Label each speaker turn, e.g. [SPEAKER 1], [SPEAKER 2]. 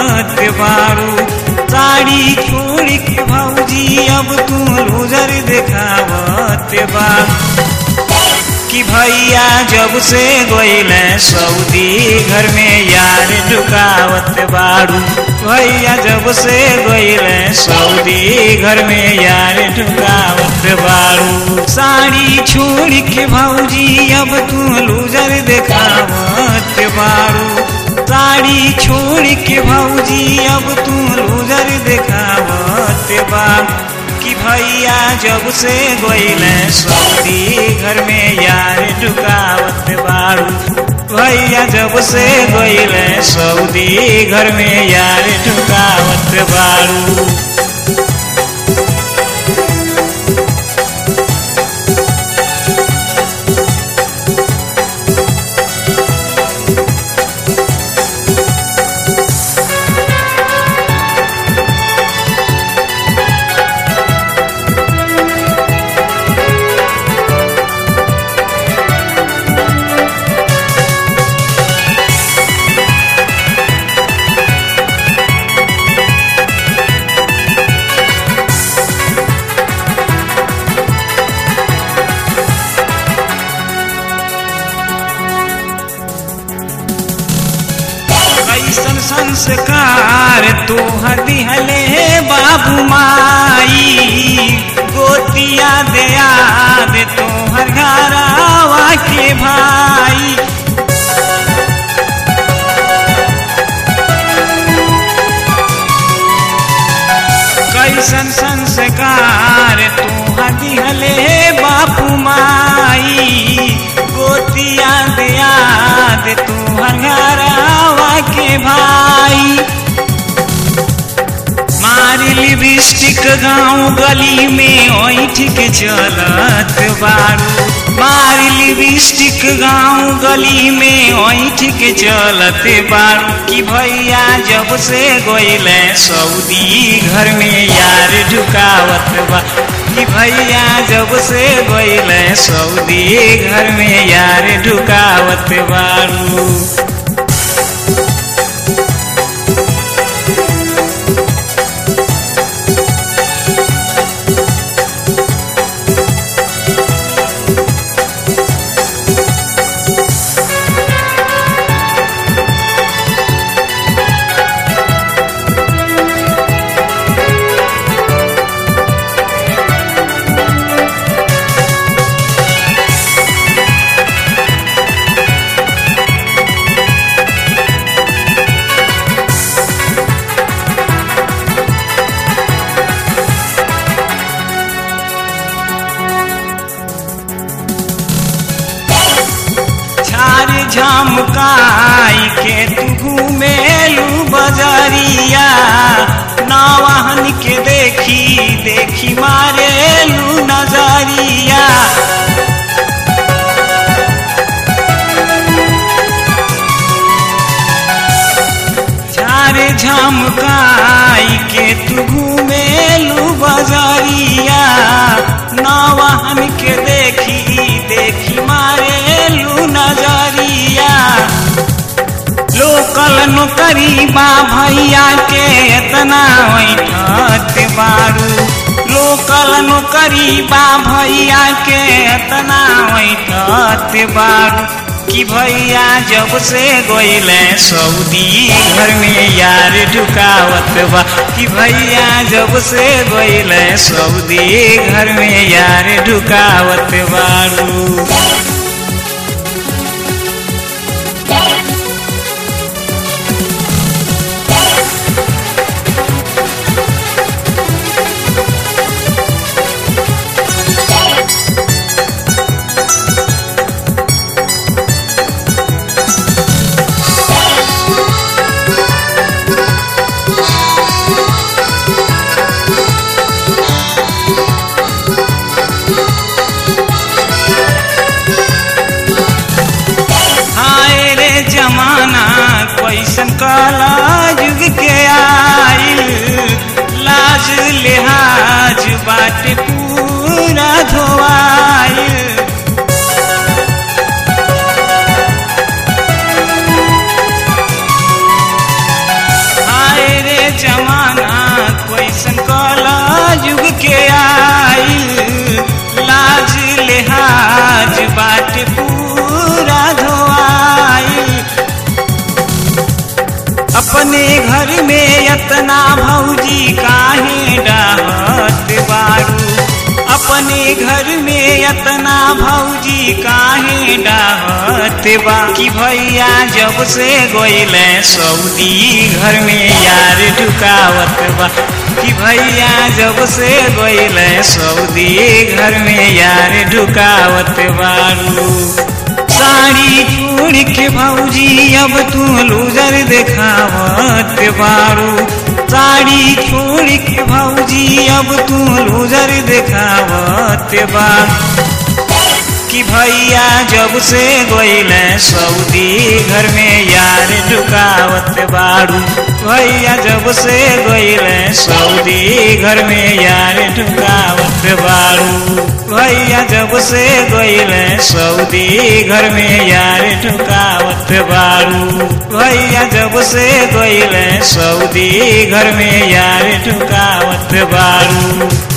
[SPEAKER 1] दिखावत बारू साड़ी छोड़ के भौजी अब तू लूजर दिखावत बारू कि भैया जब से गईल सऊदी घर में यार ढुकावत बारू भैया जब से गईल सऊदी घर में यार ढुकावत बारू साड़ी छोड़ के भौजी अब तू लूजर दिखावत बारू साड़ी छोड़ के भौजी अब तू लूजर दिखावत बारू कि भैया जब से गईल सऊदी घर में यार ढुकावत बारू भैया जब से गईल सऊदी घर में यार ढुकावत बारू कैसन संस्कार तोहर दिहले बाबू माई गोतिया दया दे तोहर घरावा के भाई कैसन संस्कार तोहर दिहले बापू माई गोतिया दया दे तोहर घरावा के भाई मारी लिपस्टिक गाँव गली में ओठ के चलत बारू मारी लिपस्टिक गाँव गली में ओठ के चलत बारू कि भैया जब से गईल सऊदी घर में यार ढुकावत बा कि भैया जब से गईल सऊदी घर में यार ढुकावत बारू छार झमकाई के तू घूमेलू बजरिया नवाहन के देखी देखी मारेलू नजरिया झार झमकाई के तू घूमेलू बजरिया नवाहन के देखी देखी मारेलू नजरिया लोकल नौकरी बा भैया के एतना बैठत बारू लोकल नौकरी बा भैया के एतना बैठत बारू कि भैया जब से गईल सऊदी घर में यार ढुकावत बा कि भैया जब से गईल सऊदी घर में यार ढुकावत बारू घर में यतना भौजी काहे डाहत बारू अपने घर में यतना भौजी काहे डाहत बा कि भैया जब से गोइले सऊदी घर में यार ढुकावत बा कि भैया जब से गोइले सऊदी घर में यार ढुकावत बारू साड़ी छोड़ के भौजी अब तू लूजर देखावत बारू साड़ी छोड़ के भौजी अब तू लूजर देखावत बा कि भैया जब से गोइले सऊदी घर में यार ढुकावत बारू भैया जब से गोइले सऊदी घर में यार ढुकावत बारू भैया जब से गोइले सऊदी घर में यार ढुकावत बारू भैया जब से गोइले सऊदी घर में यार ढुकावत बारू